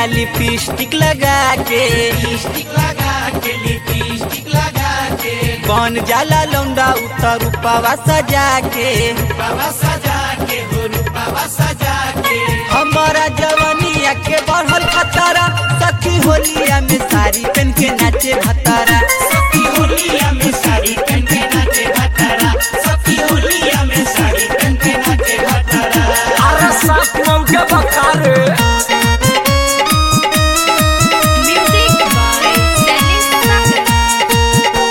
आ लिपस्टिक लगा के लिपस्टिक लगा के लिपस्टिक लगा के बन जाला लौंडा उतर रूपावा सजा के बाबा सजा के हो रूपावा सजा के हमारा जवानिया के बढ़ल खतरा सखी होलिया में साड़ी पहन के नाचे भतारा सखी होलिया में साड़ी पहन के नाचे भतारा सखी होलिया में साड़ी पहन के नाचे भतारा अरे सात मऊ के बकारे Music by Dennis Sagar.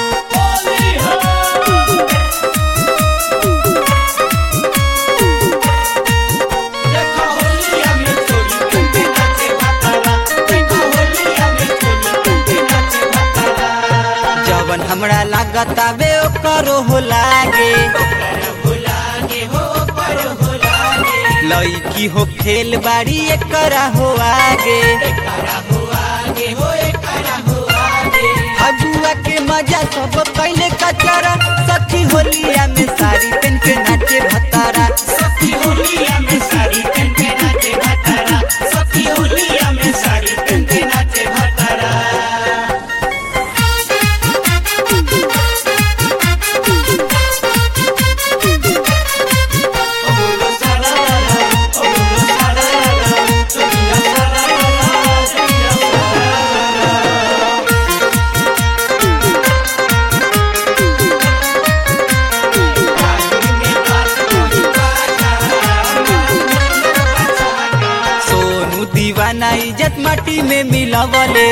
देखो होलिया में चोली पहन के नाचे भतारा देखो होलिया में चोली पहन के नाचे भतारा जवन हमरा लागत आवे ओकरो हो लागे हो लागे हो पर हो लागे लईकी हो खेल बाड़ी एकरा हो आगे एकरा हो आगे हो एकरा हो आगे फगुआ के मजा सब पहले कचरा सखी होलिया में साड़ी पहन के नाचे भतारा सखी होलिया में साड़ी पहन के नाचे भतारा सखी होलिया में साड़ी पहन के नाचे भतारा ओबुलो सारा रा ओबुलो सारा रा सोनिया सारा रा सोनिया सारा सोनू दीवाना इज्जत माटी में मिलवले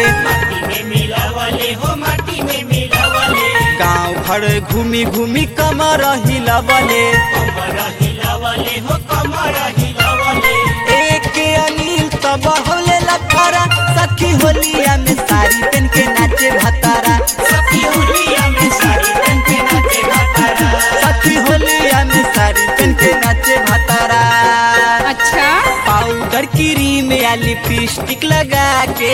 गांव भर घूमी घूमी कमर हिलवले एक अनिल तो बहुले लखरा सखी होलिया में साड़ी पहन के नाचे भतारा सखी होलिया में साड़ी पहन के नाचे भतारा अच्छा पाउडर क्रीम या लिपस्टिक लगा के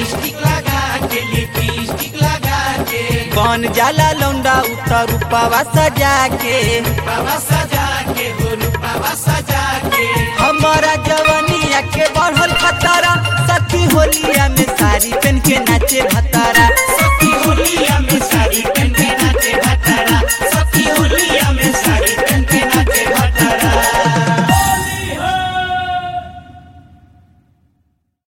बन जाला लौंडा उतर रूपावा सजा के हमारा जवानिया के बढ़ल खतरा सखी होलिया में साड़ी पहन के नाचे भतारा